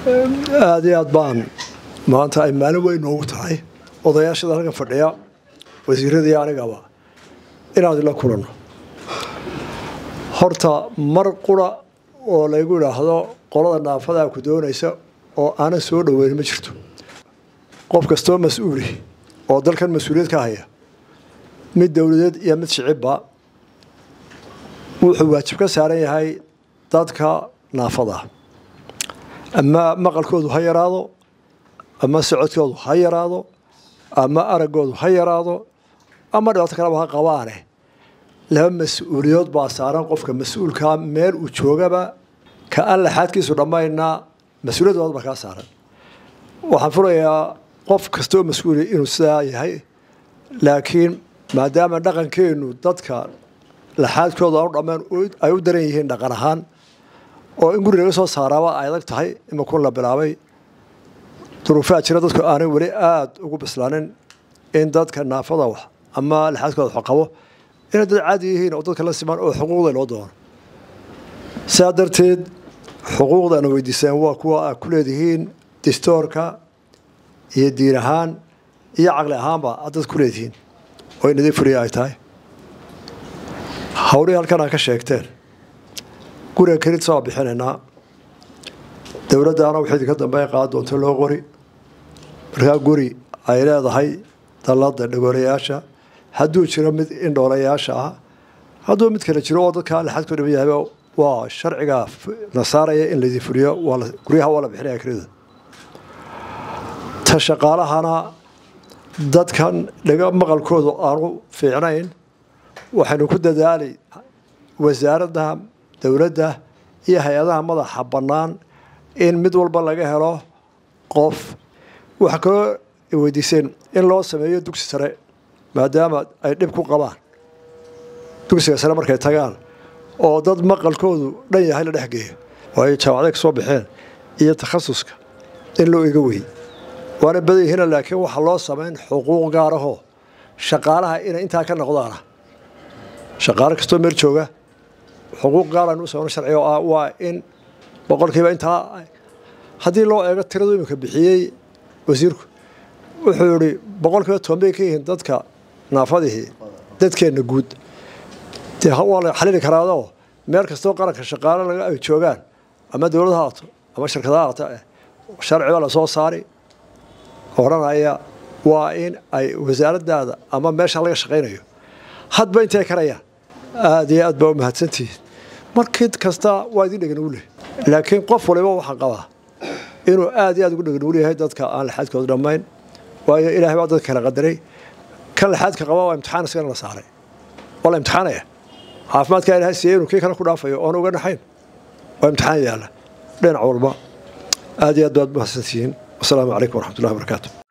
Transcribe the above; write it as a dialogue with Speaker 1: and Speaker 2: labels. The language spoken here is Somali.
Speaker 1: aada iyo aad baan maanta ay maalin weyn noogu tahay odayaashada halkan fadhiya wasiiradii anigaba inaad ila kulanno horta mar qura oo laygu idhaahdo qolada naafadaa ku doonaysa oo aanan soo dhoweyn ma jirto qof kastoo mas-uuli oo dalkan mas-uuliyad ka haya mid dowladeed iyo mid shicibba wuxuu waajib ka saaran yahay dadka naafada ama maqalkoodu ha yaraado ama socodkoodu ha yaraado ama araggoodu ha yaraado ama dhibaato kaleba ha qabaane laba mas-uuliyood baa saaran qofka mas-uulkaa meel uu joogaba ka aan laxaadkiisu dhammaynaa mas-uuliyad baa kaa saaran waxaan furayaa qof kastoo mas-uuli inuu sidaa yahay laakiin maadaama dhaqankeennu dadka laxaadkooda aanu dhammaan ay u daran yihiin dhaqan ahaan oo in guri laga soo saaraaba ay adag tahay imakun la bilaabay duruufaa jira dadku aanay weli aada ugu bislaanin in dadka naafada wax ama laxaadkooda wax qabo inay dad caadi yihiin oo dadka la simaan oo xuquuqda loo doono sidaa darteed xuquuqdaana weydiiseen waa kuwa aad ku leedihiin distoorka iyo diin ahaan iyo caqli ahaanba aad dad ku leedihiin oo in idin furiya ay tahay hawlihii halkan aa ka sheegteen guriga kelid soo bixinaynaa dowladdaana waxay idinka dambeyn qaad doonto loo qori markaa guri ay leedahay dallada dhagoolayaasha hadduu jiro mid indhoolayaasha ah hadduu mid kale jiro oo dadka laxad ku dhiman yahayba waa sharciga la saaraya in laydin fuliyo guryaha waa la bixinaya kelida ta shaqaalahana dadkan dhaga maqalkoodu aanu fiicnayn waxaynu ku dadaalay wasaaradda dowladda iyo hay-adaha madaxa bannaan in mid walba laga helo qof waxaa kaloo weydiiseen in loo sameeyo dugsi sare maadaama ay dhib ku qabaan dugsiga sare markay tagaan oo dad maqalkoodu dhan yahay la dhex geeyo oo ay jaamacada ka soo baxeen iyo takhasuska in loo iga wey waana badan yihiina laakiin waxaa loo samayn xuquuq gaarahoo shaqaalaha inay intaa ka noqdaana shaqaalo kastoo meel jooga xuquuq gaaraan u sameyno sharciga oo ah waa in boqolkiiba intaa haddii loo eego tiradu iminka bixiyey wasiirku wuxuu yihi boqolkiiba toban bay ka yihiin dadka naafadihii dadkeenna guud dee waa la xalili karaadoo meel kastoo qaranka shaqaalo laga ay joogaan ama dowlad haato ama shirkada haato sharci baa lasoo saari odhanaya waa in ay wasaaraddaada ama meesha laga shaqaynayo hadba intay karayaan aada iyo aad baa u mahadsantihiin markid kasta waa idin dheganugu leh laakiin qof waliba waxaan qabaa inuu aada iyo aad ugu dheganuul yahay dadka aan laxaadkooda dhammayn waayo ilaahay baa dadka kala qadaray kan laxaadka qaba waa imtixaan isagana la saaray waa la imtixaanaya caafimaadkaa ilahay siiyey inuu kii kale ku dhaafayo oona uga naxayn waa imtixaan yaalla dhinac walba aada iyo aad baad mahadsantihiin wasalaamu calaykum waraxmatullahi wabarakaatu